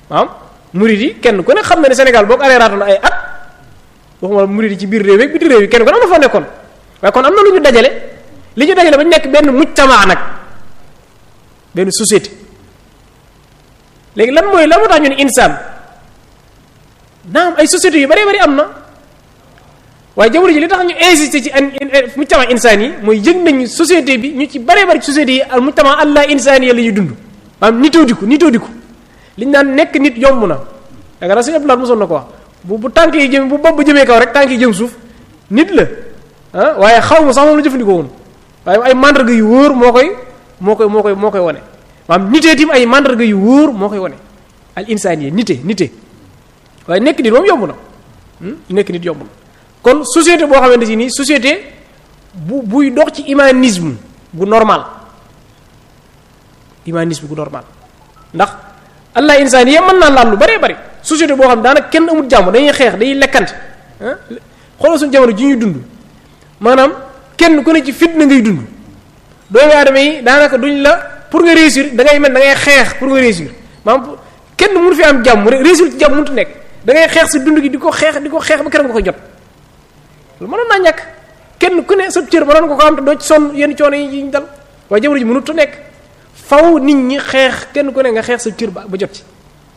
maanaam murid yi kenn ku ne xam na ne Sénégal boo ko areeraatoon ay at waxuma la murid yi ci biir réew yi biti réew yi kenn ku ne am na fa nekkoon waaye kon am na lu ñu dajale li ñu dajale ba ñu nekk benn mujtamaa nag benn société léegi lan mooy lan moo tax ñu ne insaan naam ay sociétés yu bëree bëri am na waaye jamono ji li tax ñu insister ci an mujtama insaan yi mooy yëg nañu société bi ñu ci bëree bëri société yi al mujtama allah insaan yi la ñuy dund maanaam nitoo diku nitoo diku liñ naan nekk nit yomb na yaakaar naa sëñ Abdoulaye mosoon na ko wax bu bu tànk yi jëm bu bopp jëmee kaw rek tànk yi jëm suuf nit la ah waaye xaw ma sax moom la jëfandikoo woon waaye ay mandarga yu wóor moo koy moo koy moo koy moo koy wane maanaam nitee tim ay mandarga yu wóor moo koy wane al insaan yi nite nite waaye nekk nit moom yomb na nekk nit yomb na kon société boo xamante si nii société bu buy dox ci humanisme bu normal humanisme bu normal ndax allah insaan yi mën naa laal lu bëree bëri société boo xam daanaka kenn amul jàmm dañuy xeex dañuy lekkante ah xoolal suñu jamono ji ñuy dund maanaam kenn ku ne ci fitna ngay dund doomu aadama yi daanaka duñ la pour nga réussir da ngay mel da ngay xeex pour nga réussir maanaam kenn mënu fi am jàmm réussir ci jàmm mënut nekk da ngay xeex si dund gi di ko xeex di ko xeex ba keroog nga koy jot lu mënoon naa ñàkk kenn ku ne sa cër mënoon nga ko am te doo ci sonn yenn coono yi ñu dal waaye jamono ji mënut a nekk faw nit ñi xeex kenn ku ne nga xeex sa cër ba ba jot ci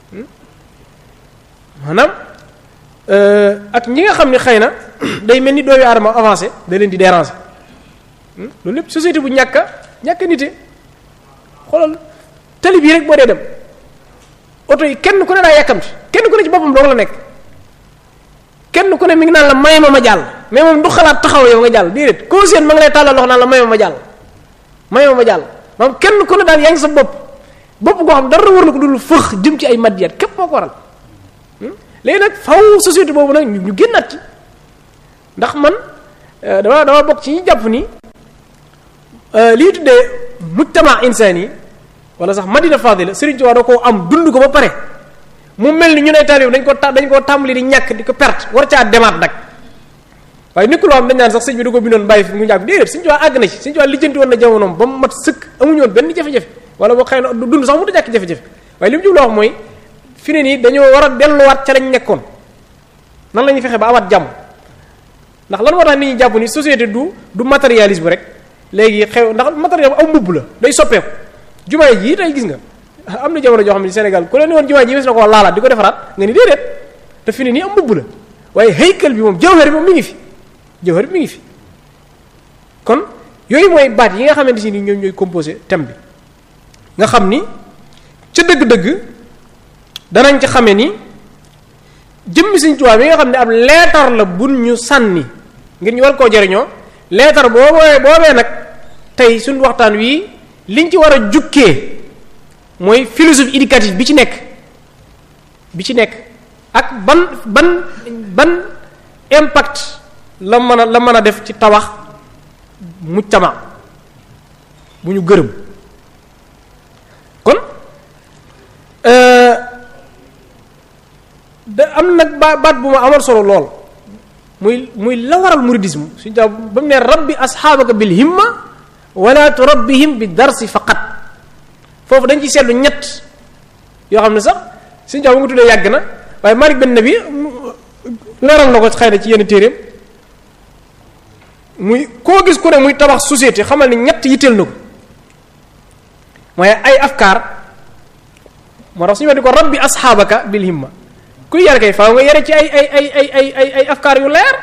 maanaam ak ñi nga xam ne xëy na day mel ni doomu aadama avancé da leen di déranger loolu lépp société bu ñàkk a ñàkk a nite xoolal tali bii rek boo dee dem oto yi kenn ku ne daa yàkkamti kenn ku ne ci boppam dong la nekk kenn ku ne mi ngi naan la may ma ma jàll mais moom du xalaat taxaw yow nga jàll déedéet koo seen ma ngi lay tàllal loxo naan la may ma ma jàll may ma ma jàll maanaam kenn ku ne daal yaa ngi sa bopp bopp goo xam dara war na ko dul fëx jëm ci ay madiyat képp moo ko waral léegi nag faw société boobu nag ñu génnaat ci ndax man dama dama bokk ci ñi jàpp ni lii tuddee mujtama insaan yi wala sax madina fadila Serigne Touba da koo am dund ko ba pare mu mel ni ñu ne taalibe dañ ko ta dañ koo tàmbali di ñàkk di ko perte war caa demaat nag waaye nekkul loo xam dañ naan sax sëñ bi da ko bindoon bàyyi fi mu ñàkk déedéet Serigne Touba àgg na ci Serigne Touba lijjanti woon na jamonoom ba mu mat sëkk amuñu woon benn jafe-jafe wala boo xëy na dund sax mu du ñàkk jafe-jafe waaye li mu jublu wax mooy fi ne nii dañoo war a delluwaat ca lañ nekkoon nan la ñuy fexe ba amaat jàmm ndax lan moo tax nit ñi jàpp ni société du du matérialisme rek léegi xew ndax matériel aw mbubb la day soppeeku jumaa ji tey gis nga am na jamono joo xam ne Sénégal ku leen woon jumaa ji wes na koo laalaat di ko defaraat nga ni déedéet te fi ne nii am mbubb la waaye haykal bi moom jawhar bi moom mi ngi fi jawhar bi mi ngi fi kon yooyu mooy baat yi nga xamante si ni ñoom ñooy composé thème bi nga xam ni ca dëgg-dëgg danañ ci xamee ni jëmmi Sëriñ Tuubaa bi nga xam ne ab leetar la bun ñu sànni ngir ñu war koo jariñoo leetar boobee boobee nag tey suñu waxtaan wi liñ ci war a jukkee mooy philosophie éducative bi ci nekk bi ci nekk ak ban ban ban impact la mën a la mën a def ci tabax mujtama bu ñu gërëm kon da am nag ba baat bu ma amal solo lool muy muy la waral muridisme suñu taw ba mu ne rabbi asxaabaka bil himma wala turabbihim bi darsi faqat foofu dañ ci seetlu ñett yoo xam ne sax suñu taw bu nga tuddee yàgg na waaye Malik Ben Nabi leeral na ko xëy na ci yenn téeréem muy koo gis ku ne muy tabax société xamal ni ñett yitteel na ko mooy ay afkaar moo tax suñu wax di ko rabbi asxaabaka bil himma kuy yar kay faaw nga yare ci ay ay ay ay ay ay ay afkaar yu leer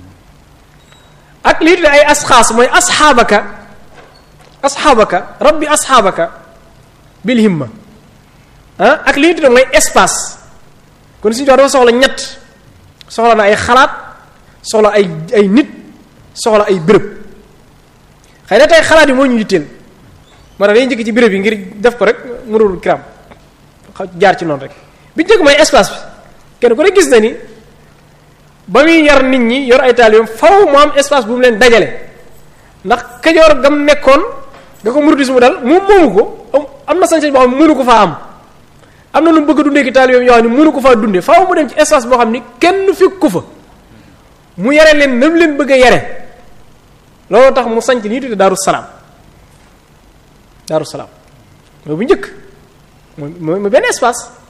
ak lii tuddee ay asxaas mooy asxaabaka asxaabaka rabbi asxaabaka bil himma ah ak lii tuddee mooy espace kon suñu wax dafa soxla ñett soxla na ay xalaat soxla ay ay nit soxla ay béréb xëy na tey xalaat yi moo ñu yitteel moo tax dañuy njëkk ci béréb yi ngir def ko rek mënul kiram jaar ci noonu rek bi njëkk mooy espace bi kenn ku ne gis na ni ba muy yar nit ñi yor ay taalibeem faw mu am espace bu mu leen dajale ndax kajoor gam nekkoon nga ko muridis mu dal moom moomu ko am na sañ-sañ boo xam ne mënu ko faa am am na lu mu bëgg a dundee ki taalibeem yoo xam ne mënu ko faa dundee faw mu dem ci espace boo xam ni kenn fekk ko fa mu yare leen nam leen bëgg a yare loolu tax mu sanc li ñuy tudde daaru salaam daaru salaam mooy bu njëkk mooy mooy benn espace